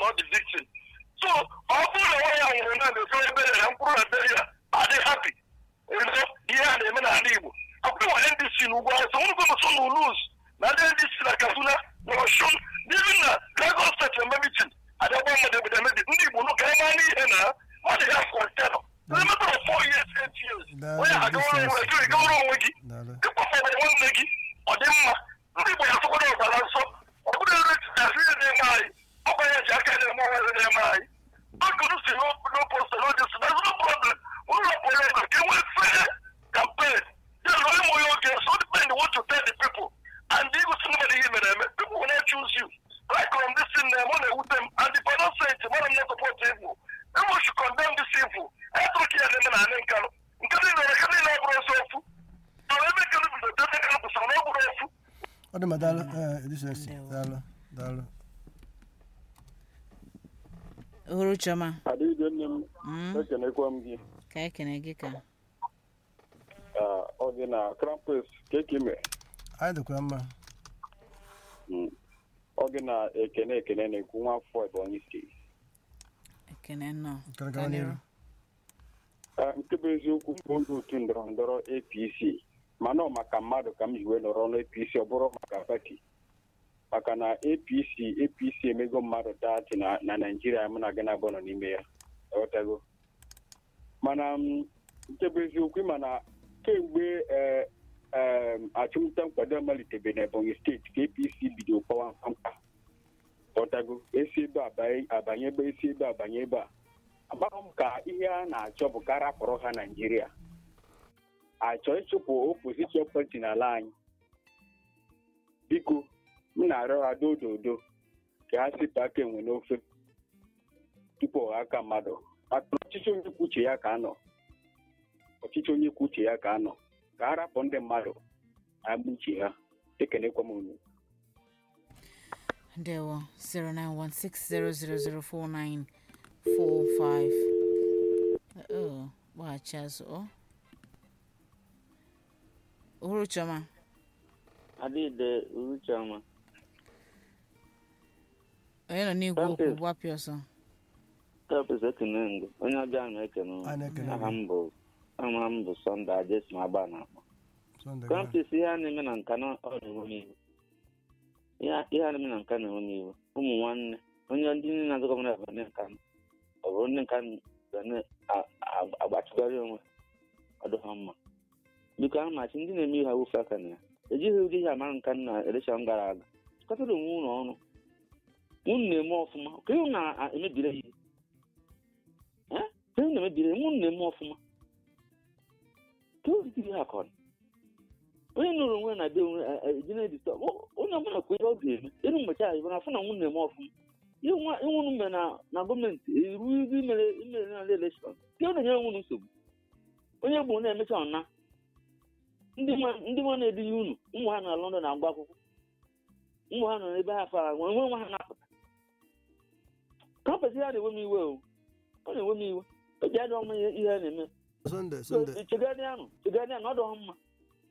not the victim so ọ bụrụ na nwaanyị a nwụrụ na na-eso ebere ya mkpụrụ na bere ya adị happy ịnọ ihe a na-eme n'ala igbo akwụkwọ nwa ndc n'ugwu awụsa nwere gwe so n'uluz na ndị ndc na kaduna na ọshun n'ihi na lagos steeti eme mitin adịgba mmadụ obodo emebi ndị igbo nụ ka ị maa n'ihe na mmadụ ya kọntenọ elemetara four years eight years onye agawara onwe gị ịgawara onwe gị daalụ ịkpọfọdụ nwanne gị ọ dị mma ndị igbo ya tụkwara ọbara nsọ ọ bụrụ ere titasị ihe na-eme anyị ọ bụ ya ji aka na-eme ọhụrụ na-eme anyị akụrụ si n'oposta n'odisi na zero problem ụlọ pụrụ ebe ka enwee fair campaign ya na onye nwe oge so depend what to tell the people and igosi mmadụ ihe mere eme people will not choose you like on this thing na ọ na-ewute m and if I don't say it mara m na support evil everyone should condemn this evil etụrụ ka ya na-eme na anị nkanụ nke niile nke niile ọ bụrụ ezi ofu so ebe nkanụ bido ebe nkanụ kwụsịrị na ọ bụrụ ofu ọ dị mma daalụ ee edisensi daalụ daalụ ohuru chioma Adịghị nne m Mm, ekenekwa m gị ka ekene gị ka Ah, ọ gị na krampus keke mere anyị dịkwa mma ọ gị na ekene ekene na-ekwu nwa afọ Ebonyi steeti ekene nnọọ Gara gawa n'ihu. Ah, nke bụ eziokwu bụ onye otu ndọrọ ndọrọ APC mana ọ maka mmadụ ka m ji wee nọrọ n'APC ọ bụrụ maka pati maka na APC APC emego mmadụ dati na na Naijiria mụ na gị na-abụ nọ n'ime ya ọghọtago mana m, nke bụ eziokwu ịma na kemgbe eh, em, achụmnta nkwado malitebe na Ebonyi steeti ka APC bido kpọwa mkpamkpa ọghọtago esi ebe a banye- abanye ebe esi ebe a banye ebe a amaghị m ka ihe a na-achọ bụ ka rapụrụ ha naijiria achọ ịchụpụ opozishọn pati n'ala anyị biko m na-arịọ ha dododo ka ha sipụ aka enwe n'ofe tupu ọha aka mmadụ maka na ọchịchị onye kwuo uche ya ka anọ ọchịchị onye kwuo uche ya ka anọ ka ha rapụ ndị mmadụ agba uche ha ekenekwa m unu ndewo 09160004945 oh gbaghachi azụ ọ ohuru chioma Adịde Uruchioma. onye nọ n'igwe okwu Krampus. gbapịa ọsọ Krampus ekene ngụ. Onye ọbịa ahụ ekene unu. Anyị na-ekene Aha gị. m bụ aha m bụ Sọnde Ajesim Agba na-akpọ. Sunday gaa. Krampus ihe a na-eme na nka na ọ na-enwe m iwu. Ihe a ihe a na-eme na nka na-enwe m iwu. Ụmụ nwanne onye ndị niile na-azụ gọvanọ Ebonyi nka ọ bụrụ ndị nka ga na-agbachigharị onwe ọ dị ha mma. Biko ahụ machi ndị na-eme ihe awụfe aka na ya. Ejighị ụdị ihe amara nka na elekshọn gara aga. Chịkọtara onwe unu ọnụ. unu na-eme ọfụma ka unu na-emebire ya ihe Eh? ka unu na-emebire ya unu na-eme ọfụma ka unu dịkiri ha ka ọ dị onye nụrụ onwe ya na be onwe eji na-edita onye ọbụla kwa ihe ọ ga-eme elu mmecha ya na afụ na nwunu na-eme ọfụma ihe nwa- ihe unu mere na na gọọmenti eru ibe imere imere na elekshọn ka ọ na-enyere nwunu nsogbu onye gburu na-emecha ọna ndị nwa- ndị nwa na-edughị unu ụmụ ha na London na-agba akwụkwọ ụmụ ha nọ n'ebe ha fara nwe nwe nwa ha na-apụta kampesi ya na-enwe m iwe o ọ na-enwe m iwe o ji adịghị mma ihe ihe a na-eme Sunday So, Sunday chegharị anụ chegharị anụ ọ dịghị mma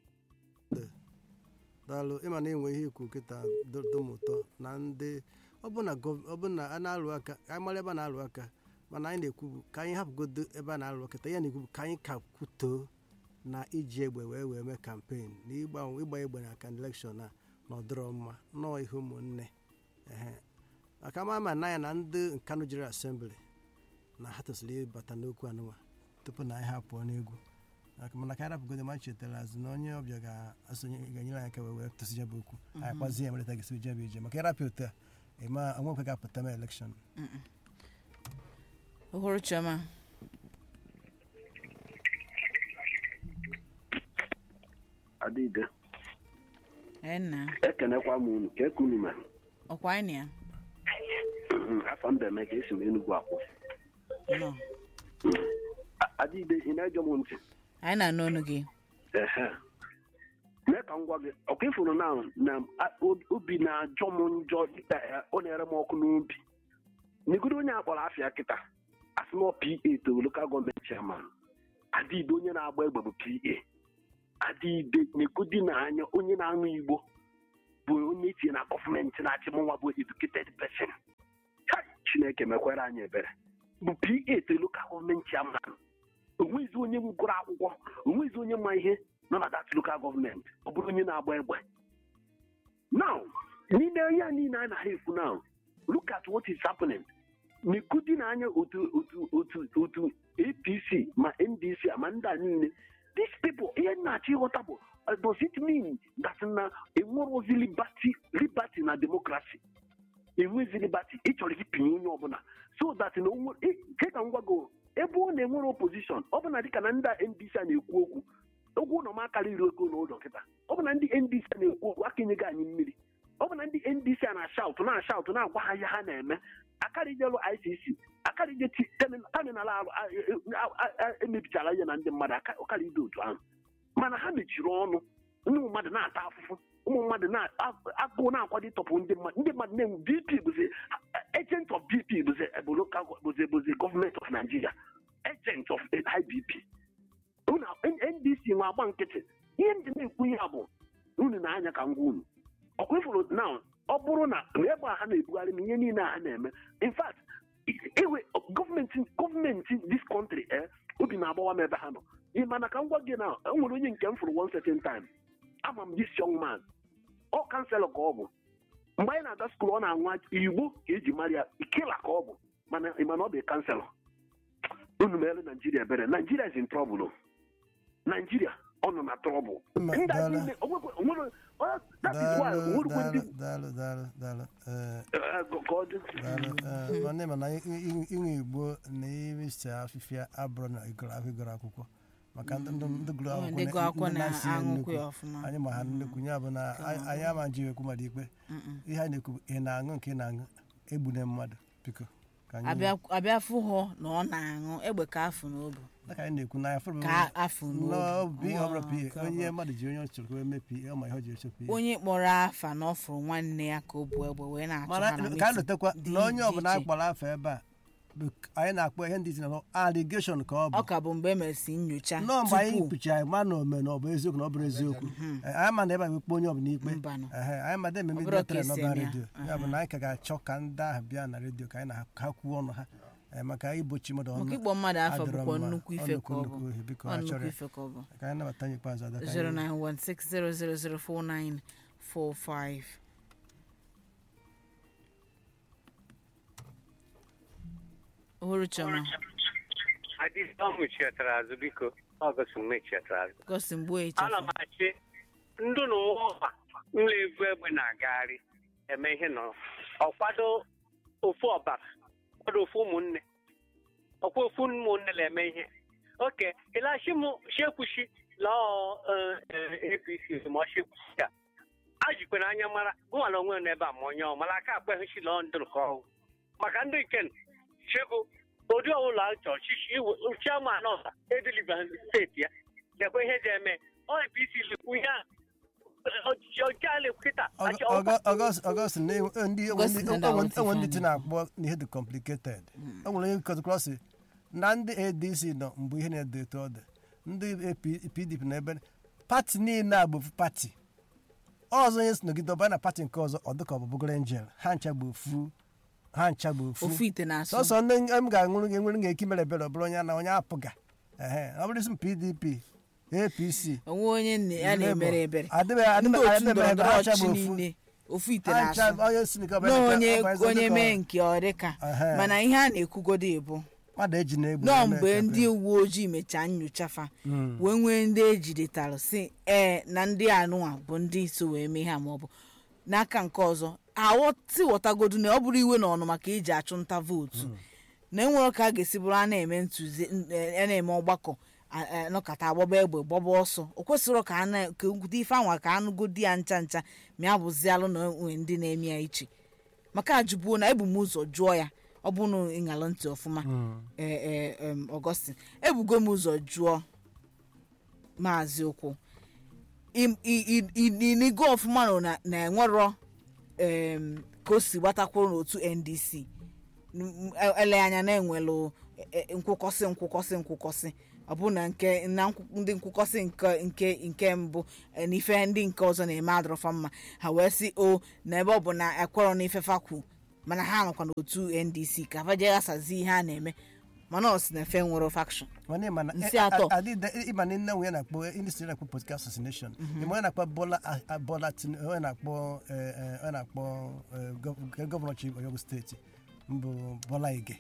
daalụ ịma na enwe ihe ikwu nkịta dum ụtọ na ndị ọbụna gọv- ọbụna a na-alụ aka anyị mara ebe a na-alụ aka mana anyị na-ekwu bụ ka anyị hapụgodo ebe a na-alụ aka ya na-ekwu bụ ka anyị ka kwutoo na iji egbe wee wee mee kampen na ịgba ịgba egbe na aka elekshọn a na ọdịrọ mma nọọ ihe ụmụnne ehe maka ma ama na ya na ndị nkanụ jiri asembli na ha tosiri ịbata n'okwu anụnwa tupu na anyị ha pụọ n'egwu Maka- mana ka anyị rapụgodo ma chetara azụ na onye ọbịa ga-asonye ga-enyere anyị aka wee wee tụsị jebe okwu anyị kpazie emerịta gị jebe ije maka ịrapịa otu a ịma onwekwe ga-apụta ma elekshọn ohuru chioma adịde enna ekenekwa m unu ka ekunu mere ọkwa anyị na afọ mba eme ka esi m enugwu akwụ ya nọ adịde ị na-ege m ntị anyị na-anụ ọnụ gị ehe mee ka m gwa gị ọka ịfụrụ na na a- o- obi na-ajọ m njọ dịka ya ọ na-ere m ọkụ n'obi negodo onye akpọrọ afịa kịta asị na pa to lokal gọọmenti chairman adịde onye na-agba egbe bụ pa adịde negodi na anya onye na-aṅụ igbo bụ onye etinye na gọọmenti na-achị m nwa bụ educated person Hai, chineke mekwere anyị ebere bụ pa lokal gọọmenti chairman onwezi onye gụrụ akwụkwọ onwezi onye ma ihe nọ na dat lokal gọọmenti ọ bụrụ onye na-agba egbe now n'ime ya niile a na-ha ekwu now look at what is happening n'ikudi n'anya otu otu otu otu apc ma ndc ma ndị a niile these people ihe m na-achọ ịghọta bụ uh, does it mean that na enwerozi liberty liberty na democracy enwezi liberty ịchọrọ ịpịnye onye ọbụla so that na onwe ke ka m gwago ebe ọ na-enwere opposition ọ bụ na dịka na ndị a ndc a na-ekwu okwu okwu ụlọ m akarịrị ego n'ụlọ kịta ọ bụ na ndị ndc a na-ekwu okwu aka enyego anyị mmiri ọ bụ na ndị ndc a na-ashaut na-ashaut na-agwa ha ihe ha na-eme akarịjelu icc akarịje terminal emebichara ihe na ndị mmadụ ọkarịde otu ahụ mana ha mechiri ọnụ ụmụ mmadụ na-ata afụfụ ụmụ mmadụ na-agụụ na-akwado ịtọpụ ndị mmadụ ndị mmadụ na-enwe bp bụzi agent of bp bụzi bụ local bụzi bụzi gọọmenti of nigeria agent of ibp unu ndc nwe agba nkịtị ihe ndị na-ekwu ihe a bụ unu na-anya ka ngwa unu ọkwa ifuru na ọ bụrụ na ebe a ha na-ebugharị m ihe niile a ha na-eme in fact ewe gọọmenti gọọmenti this country eh obi na-agbawa m ebe ha nọ ihe mana ka m gwa gị na e nwere onye nke m fụrụ one certain time ama m this young man ọ kanselọ ka ọ bụ mgbe anyị na-aga skuul ọ na-anwa igbo ka eji mara ya ikela ka ọ bụ mana mana ọ bụ kanselọ unu mere naijiria ebere naijiria is in trouble naijiria ọ nọ na trouble Mma, ndị a daalụ. niile o nwekwe- o nwere- ọ- that is why o daalụ nwerukwe ndị daalụ daalụ daalụ daalụ ee eh, ka ọ dị daalụ ee nwanne mana inwe igbo na isi afịfịa abụrụ na ịgụrụ akwụkwọ ịgụrụ akwụkwọ maka ndị ndị ndị gụrụ Ọ, akwụkwọ ndị na- gụọ akwụkwọ ndị na-asị ya na-aṅụkwa nnukwu. ya ọfụma. anyị ma ha nnukwu ya bụ na anyị anyị ama nji ekwu mmadụ ikpe ihe anyị na-ekwu bụ, ị na-aṅụ nke ị na-aṅụ egbune mmadụ biko ka anyị abịa abịa fụ hụ na ọ na-aṅụ egbe ka afụ n'obu dịka anyị na-ekwu n'anya fọrọ ka afụ n'obi ọ bụrụ n'obu pa onye mmadụ ji onye ọ chọrọ ka o mee pa ọ ma ihe ọ ji eche pa onye kpọrọ afa na ọ fụrụ nwanne ya ka o bu egbe wee na-achụ mana ha na ka a meeting lotekwa dị na onye ọbụla iche a kpọrọ afọ ebe a bụ anyị na-akpọ ihe ndị isi na allegation ka ọ bụ ọ ka bụ mgbe e mesịrị nyocha nọọ mgbe anyị tupu kpuchiri anyị ma na ome na ọ bụ eziokwu na ọ bụrụ eziokwu Eh, anyị ma na ebe a wekpe onye ọbụla ikpe Mbanụ. Ehe, anyị ma na ememe Ọ bụrụ dị ka tere esi n'ọba eme ya. redio ya bụ na anyị ka ga-achọ ka ndị ahụ bịa na redio ka anyị na ha ka ha kwuo ọnụ ha Eh, maka igbochi mmadụ ọnụ maka ịkpọ mmadụ afọ adịrọ bụkwa mma. nnukwu Ọ ife ka ọ nnukwu bụ ohi, biko Ọ ha nnukwu chọrọ ya. ife ka ọ bụ ka anyị nabata anyị ikpeazụ ada ka anyị- 09160004945 ohuru chọma adịghị ọmụ chetara azụ biko ọgọst mgbe chetara azụ gosi mgbe ana m echefu achị ndụ na ụwa nla-ebu egbe na-agagharị eme ihe nọ ọkwado ofu ọbara kwado ofu ụmụnne ọkwa ofu ụmụnne na-eme ihe oke ịlachi m shekwushi lọọ apc ma ọ shekwushi a ajikwana anya mara gụnwala onwe m n'ebe a ma onye ọ mara aka akpeghịchi lọọ ndụrụ ka ọhụ maka ndị nke chego ụdị ọbụla chọọ chichi chairman ọha ediliva steeti ya lekwa ihe ji eme ọ apc lekwu ihe a ọchịchị ọjọọ a lekwu kịta achị ọkwa ọgọst na enwe- ndị August enwe na ndị- ndị enwe ndị- enwe ndị Awụsa ti na-akpọ na ihe dị complicated o nwere onye kọtụkọrọ sị na ndị adc nọ mgbe ihe na-edo eto ọ dị ndị AP- pdp na ebe pati niile a bụ ofu pati ọzọ onye si nọgide ọbara na pati nke ọzọ ọ dịka ọ bụ bụgoro angel ha ncha bụ ofu ha ncha bụ ofu ofu ite na-asụ sọsọ ndị m ga-aṅụrụ gị enwere ga-eke mere ebere ọ bụrụ onye na onye apụga ehe ọ bụrụ isi m pdp apc onwe onye nne ya na-emere ebere adịbeghị ndị adịbeghị otu adịbeghị ebe ndọrọndọrọ ha ncha ọchịchị bụ ofu niile ofu ite ha ncha na-asụ onye si nke na ọbụla onye ọ bụ eze onye dịka mee ọ- nke ọ dịka Ehe. mana ihe a na-ekwugodo ebu mmadụ eji na-egbu nọọ eme mgbe campaign. ndị uwe ojii mechaa nyocha fa wee nwee ndị ejidetalụ si ee na ndị anụnwa bụ ndị so wee mee ha maọbụ n'aka nke ọzọ aghọtighọtagodu na ọ bụrụ iwe na ọnụ maka iji achụ nta vootu na enwere ka a ga-esi bụrụ a na-eme ntụzi a na-eme ọgbakọ a- a- nọkọta agbaba egbe gbaba ọsọ o kwesịrị ka a na- ka okwute ife anwa ka anụgodi ya ncha ncha ma ya bụzialụ na onwe ndị na-eme ya iche maka ajụbuo na ebu m ụzọ jụọ ya ọ bụ na ịṅalụ ntị ọfụma ee ee em, Augustine ebugo m ụzọ jụọ maazị okwu im- i- i- i- inigo ọfụma nọ na- na enwerọ em, ka o si gbatakwuru n'otu ndc N- m- ele anya na enwelụ e- e- nkwụkọsị nkwụkọsị nkwụkọsị ọ bụ na nke na nkwụ- ndị nkwụkọsị nke nke nke mbụ e, na ife ndị nke ọzọ na-eme adọrọfa mma ha wee sị o na ebe ọ bụ na ekwerọ na ifefa kwu mana ha nọkwa n'otu ndc ka fa jee ghasazi ihe a na-eme mana ọ si na efe nwere faction mana ịma na Nsị atọ. ịma na nne nwunye na-akpọ industry na-akpọ political assassination ịma onye na-akpọ Bola a- a- Bola Tin onye na-akpọ eh, eh, onye na-akpọ eh, gọ- gọvanọ chi Oyo steeti mbụ Bola Ige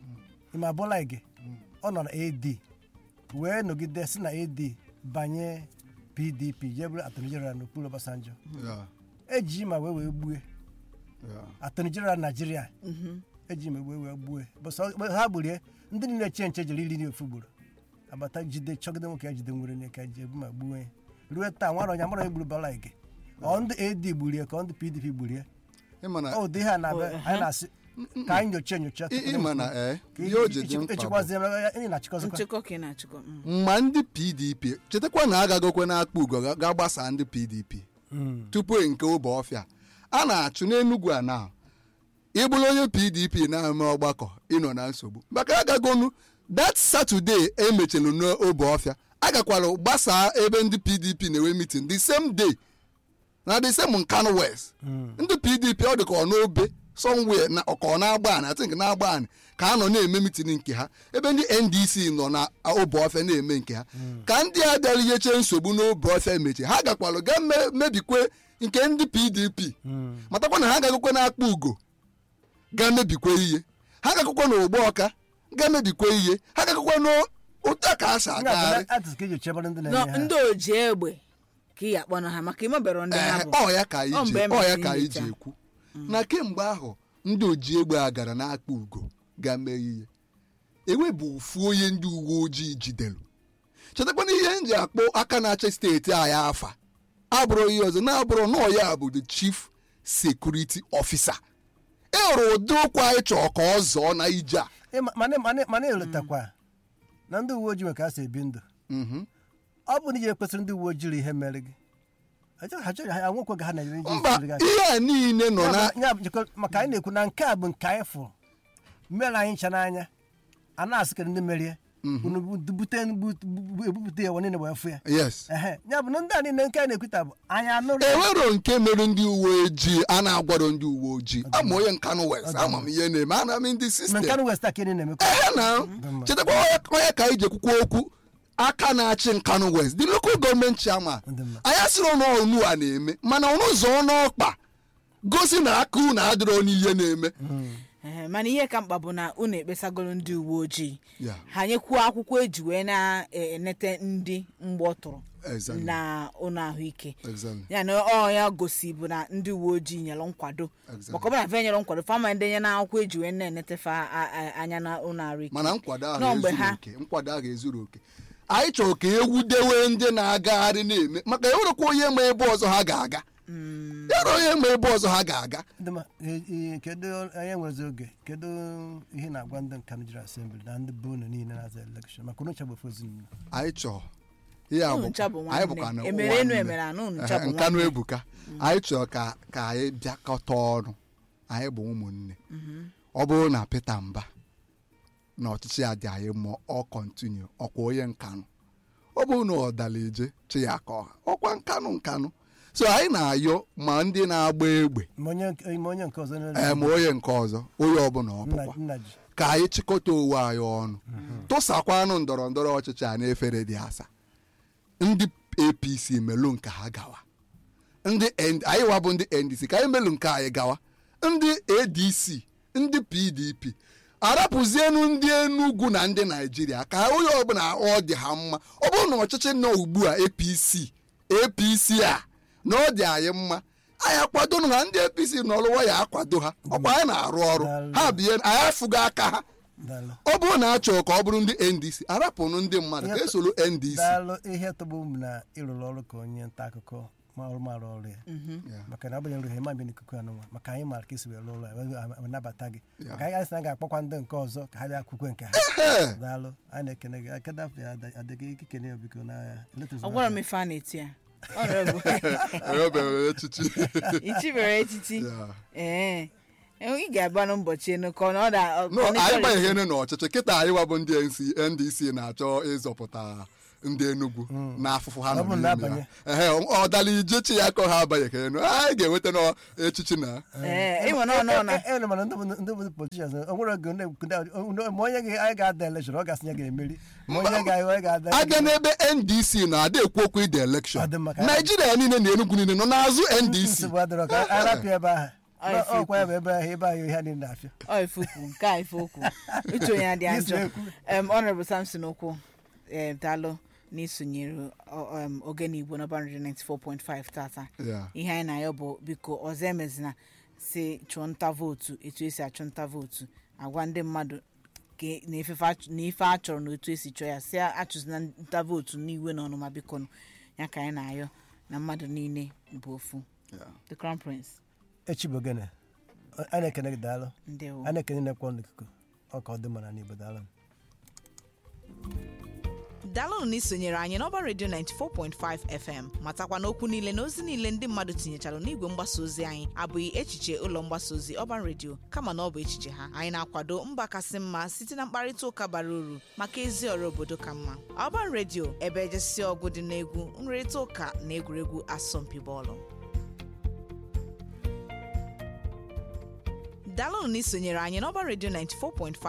ịma Bola Ige ọ nọ na AD wee nọgide si na AD banye PDP jee bụrụ attorney general n'okpuru Obasanjo Yeah, eji ma wee wee gbue yeah. attorney general Nigeria eji ma wee wee gbue bụsọ mgbe ha gburie ndị niile che nche jere iri ofu gburu agbata jide chọgide nwoke ya jide nwere nye ka ji ebu ma gbuo ya ruo taa nwara onye amara onye gburu Bola Ige ọ ndị AD gburie ka ọ ndị PDP gburie ịma na ọ ụdị ha na-abịa anyị na-asị ka anyị nyocha enyocha ị- ịma na ee ka ihe o ji dị mkpa bụ echekwazie anyị na-achịkọzikwa nchịkọ ka ị na-achịkọ mm. mma ndị pdp chetakwa na agagokwe na-akpa ugo ga- ga gbasa ndị pdp tupu nke obe ọfịa a na-achụ n'enugwu a na ịbụrụ onye pdp na-eme ọgbakọ ịnọ na nsogbu maka agagonu that saturday emechelu n'obe ọfịa agakwara gbasaa ebe ndị pdp na-enwe meeting the same day na the same nkanu west ndị pdp ọ dị ka ọ n'obe somewhere na ka ọ na-agba anị atink na-agba anị ka ha nọ na-eme mitin nke ha ebe ndị ndc nọ na obe ọfịa na-eme nke ha ka ndị a bịara iheche nsogbu n'obe ọfịa mechi ha gakwalụ ga me- mebikwe nke ndị pdp matakwa na ha gagokwe na-akpa ugo ga mebikwe ihe ha gakụkwa na ogbo ọka ga mebikwe ihe ha gakụkwa n'ụta ka a si agagharị atụtụ ka eji chebere ndị Nọ, na-eme ha ndị oji egbe ka ị akpọnọ ha maka imebere ndị ha Ee, bụ ọ ya ka anyị Ọ ji mgbe e ọ ya mesịrị ka anyị ji nyocha. ekwu na kemgbe ahụ ndị oji egbe a gara n'akpa ugo ga mee ihe ewe bụ ofu onye ndị uwe ojii jidere chetakwana ihe m ji akpọ aka na-achị steeti anyị afa abụrụ ihe ọzọ na-abụrụ na ọ ya bụ the chief security officer e nwere ụdị okwu anyị chọrọ ka ọ zọọ na ije a Ịma- mana mana mana elotakwa na ndị uwe ojii nwe ka ha si ebi ndụ Mhm. ọ bụ na iji ekwesịrị ndị uwe ojii ihe mere gị Achọ- ha chọrọ ha nwekwe ka ha na-ere iji mba esiri gị aka. ihe a niile nọ na Ya bụ- ya bụ jikọ- maka anyị na-ekwu na nke a bụ nke anyị fụrụ mere anyị ncha n'anya a na-asị ka ndị merie unu bu- bute bu- bu- ebupụta ya niile wee fụ ya yes ehe ya bụ na ndị a niile nke anyị na-ekwuta bụ anyị anụrụ enwero nke mere ndị uwe ojii a na-agwaro ndị uwe ojii ama onye nkanụ west ama m ihe na-eme ana m ndị ma sistem nke anụ west a ka ị na-emekwa ehe na chetakwa onye- onye ka anyị ji ekwukwa okwu aka na-achị nkanụ west the local gọọmenti chairman Ndị mma. anyị asịrị na ọnụ a na-eme mana ọnụ zọọ n'ọkpa gosi na aka unu adịrọ n'ihe na-eme Ehe, mana ihe ka mkpa bụ na unu ekpesagoro ndị uwe ojii Ya. ha nyekwuo akwụkwọ eji wee na-enete ndị mgbọ tụrụ Exactly. na ụlọ ahụike Exactly. ya na ọ ya gosi bụ na ndị uwe ojii nyere nkwado Exactly. maka ọ bụrụ na fe nyere nkwado fama ndenye na akwụkwọ eji wee na-enetefe a- a- anya na ụlọ ahụike mana nkwado ahụ Nọ mgbe ezuru ha- oke nkwado ahụ ezuru oke anyị chọrọ ka ewudewe ndị na-agagharị na-eme maka enwerekwa onye ma ebe ọzọ ha ga-aga enwere onye ma ebe ọzọ ha ga-aga Ndị ma- e- e- kedu anyị nwezi oge kedu ihe na-agwa ndị nka jiri asembli na ndị bụ unu niile na-aza elekshọn maka unu chagbefe ezinụlọ anyị chọọ ihe a Unu bụ- ncha bụ anyị nwanne. bụkwa na Emere ụwa enu nne. emere anụ, unu ncha Ehe, bụ nkanụ nwanne. ebuka anyị chọrọ ka ka anyị bịakọta ọnụ anyị bụ ụmụnne ọ bụrụ na Peter Mba na ọchịchị ya dị anyị mma ọ kọntinu ọkwa onye nkanụ ọ bụrụ na ọ dara eje chi ya ka ọha ọkwa nkanụ nkanụ so anyị na-ayọ ma ndị na-agba egbe ma onye nke- ma onye nke ọzọ na- ee ma onye nke ọzọ onye ọbụla ọ nna bụkwa nna ji ka anyị chịkọta onwe anyị ọnụ tụsakwanụ ndọrọ ndọrọ ọchịchị a n'efere dị asa ndị apc melụ nke ha gawa ndị N- anyị wa bụ ndị ndc ka anyị melụ nke anyị gawa ndị adc ndị pdp arapụzienu ndị enugwu na ndị naijiria ka onye ọbụla ọ dị ha mma ọ bụrụ na ọchịchị nọ ugbu a apc apc a na ọ dị anyị mma anyị akwado na ndị apc n'ọlụwa ya akwado ha ọkwa anyị na-arụ ọrụ ha bie anyị afụgo aka ha daalụ ọ bụrụ na a chọrọ ka ọ bụrụ ndị ndc arapụnụ ndị mmadụ ka esoro ndc daalụ ihe tọgbụ m na ịrụrụ ọrụ ka onye nta akụkọ ma ọrụ mara ọrụ ya maka na agbanyere ihe ma bịa n'ikuku anụnwa maka anyị mara ka esi were ụlọ ya wee wee nabata gị maka anyị asị na ga-akpọkwa ndị nke ọzọ ka ha bịa kwukwe nke ha Ee, daalụ anyị na-ekene gị akada afọ ya adịghị ikikene ya biko n'agha ọ gwara m ife a na-eti ya Honorable. enwebeghị echichi ichibere echichi Ya. ee ị ga-agba n'ụbọchị enu ka ọ na ọ da no anyị banyeghene n'ọchịchị kịta anyị wa bụ ndị NC ndc na-achọ ịzọpụta ndị enugwu na afụfụ ha Ọ nọ bụ na n'ime abanye. ha ehe ọ dala ije chi ya ka ha abanye ka enu anyị ga-enweta n'echichi na ee ịnwe na ọnụ na elu mana ndị bụ- ndị bụ politicians o nwere oge ndị- ndị- ma onye ga- anyị ga-ada election ọ ga-asị ya ga-emeri ma onye ga- anyị ga-ada aga n'ebe ndc na-ada ekwu okwu ide elekshọn Ọ dị mma ka- naijiria niile na enugwu niile nọ n'azụ ndc nsogbu adịrọ ka anyị rapịa ebe ahụ Ọ Na- ife ọkwa ya bụ ebe ahụ ebe ahụ ihe niile na-afịa ọ ifokwu nke a ifokwu ịchụ onye adị Yes, njọ na-ekwu. em honorable samson okwu em daalụ n'isonyere ọ- em, ogene igbo n'ọba redio 94.5 tata Yeah. ihe anyị na-ayọ bụ biko ọzọ emezina si chụọ nta vootu etu esi achụ nta vootu agwa ndị mmadụ ka na ifefe achụ- na ife a chọrọ na otu esi chọọ ya si achụzina nta vootu n'iwe na ọnụma biko nụ. ya ka anyị na-ayọ na mmadụ niile bụ ofu Yeah. the crown prince echi bụ gịnị a na-ekene gị daalụ ndewo a na-ekene na-ekwe n'ikuku ọ ka ọ dị mma na n'igbo daalụ daalụnụ na isonyere anyị n'ọba redio 94.5 fm matakwa n'okwu niile na ozi niile ndị mmadụ tinyechara n'igwe mgbasa ozi anyị abụghị echiche ụlọ mgbasa ozi ọban redio kama na ọ bụ echiche ha anyị na-akwado mba kasị mma site na mkparịta ụka bara uru maka ezi ọrụ obodo ka mma ọban redio ebe ejesi ọgụ dị n'egwu nrịrịta ụka na egwuregwu asọmpi bọọlụ daalụnụ na isonyere anyị n'ọba redio 94.5